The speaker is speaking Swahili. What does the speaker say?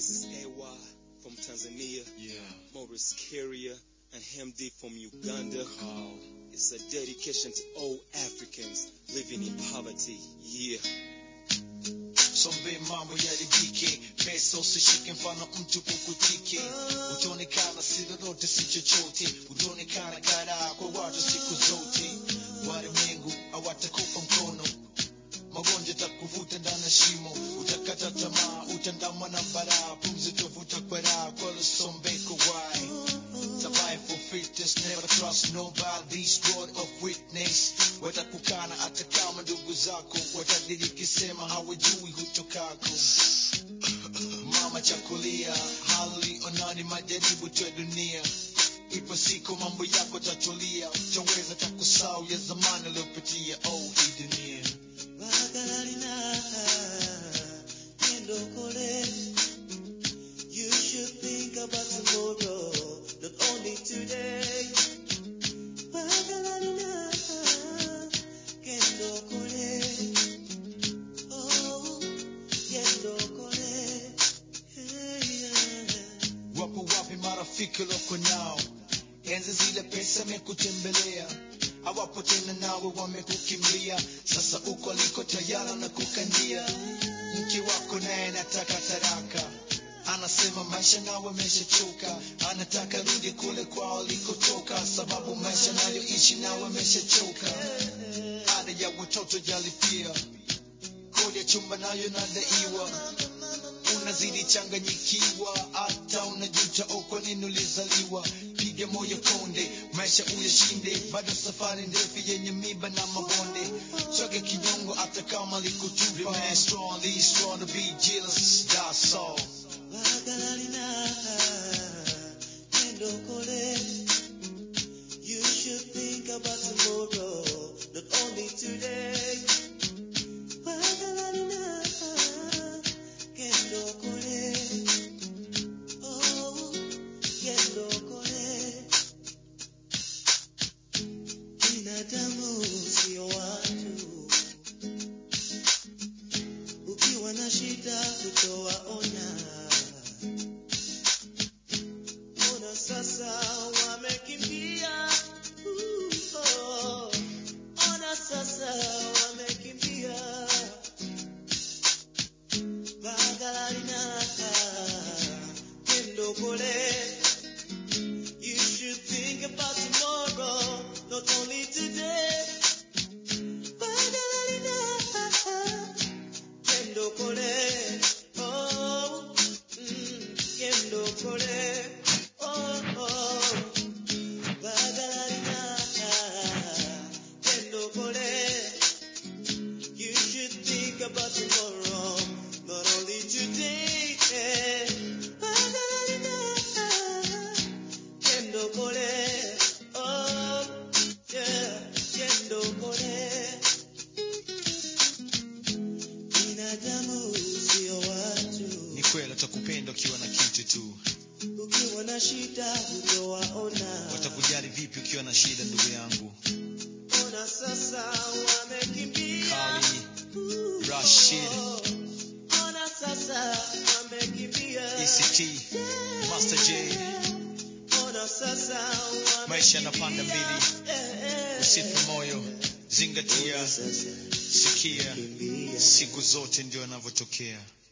This is AY from Tanzania, Yeah. Morris Carrier, and Hemdi from Uganda. Carl. It's a dedication to all Africans living in poverty. Yeah. Sombe mambo yaribike, pesa usishike mfano mtu kukutike. Utaonekana si lolote si chochote, utaonekana karaa kwa watu siku zote. Walimwengu hawatakupa mkono, magonjwa takuvuta ndani ya shimo, utakata tamaa, utandamwa na baraa, pumzi utavuta kwa raha, kwa lusombeko why? Survive for fitness, never trust nobody, God of witness. Watakukana hata kama ndugu zako watadiriki sema hawajui hutokako. Mama chakulia, hali onani majaribu tu ya dunia. Ipo siku mambo yako tatulia, utaweza takusau ya zamani aliyopitia. Oh, hii dunia. Bagalarina, Kendokole. You should think about tomorrow, not only today. Bagalarina, Kendokole. Oh, Kendokole. Hey, yeah. Wapo wapi marafiki loko nao? Enzi zile pesa mekutembelea, hawapo tena nawe wamekukimbia. Sasa uko aliko tayara na kukandia. Mke wako naye nataka taraka, anasema maisha nawe ameshachoka, anataka rudi kule kwao alikotoka, sababu maisha nayoishi nawe ameshachoka. Ada ya watoto jalipia, kodi ya chumba nayo nadaiwa unazidi changanyikiwa, hata unajuta oh, kwa nini ulizaliwa. Piga moyo konde, maisha uyashinde, bado safari ndefu yenye miba na mabonde. Choke kinyongo hata kama likutupa. Remain strong, be strong to be jealous, that's all. Bagalarina, Kendokole. You should think about tomorrow, not only today. Bagalarina, Kendokole. Oh, Kendokole. Binadamu sio watu. Ukiwa na shida utawaona. Ona sasa wamekimbia. Uh, oh. Ona sasa wamekimbia. Bagalarina, Kendokole. You should think about tomorrow, not only today. Bagalarina, Kendokole. Oh, mm, Kendokole. Oh, oh. Bagalarina, Kendokole. You should think about tomorrow, not only today. Bagalarina, Kendokole. Oh, yeah, Kendokole. Binadamu sio watu, Ni kweli watakupenda ukiwa na kitu tu, ukiwa na shida utawaona. watakujali vipi ukiwa na shida, ndugu yangu. Ona sasa wamekimbia. Kali, Ooh, Rashid. oh. Ona sasa wamekimbia. ECT, Master J, Ona sasa wamekimbia. maisha yanapanda mbili, Eh, eh. usife moyo, zingatia, Ona sasa sikia, wamekimbia. siku zote ndio yanavyotokea.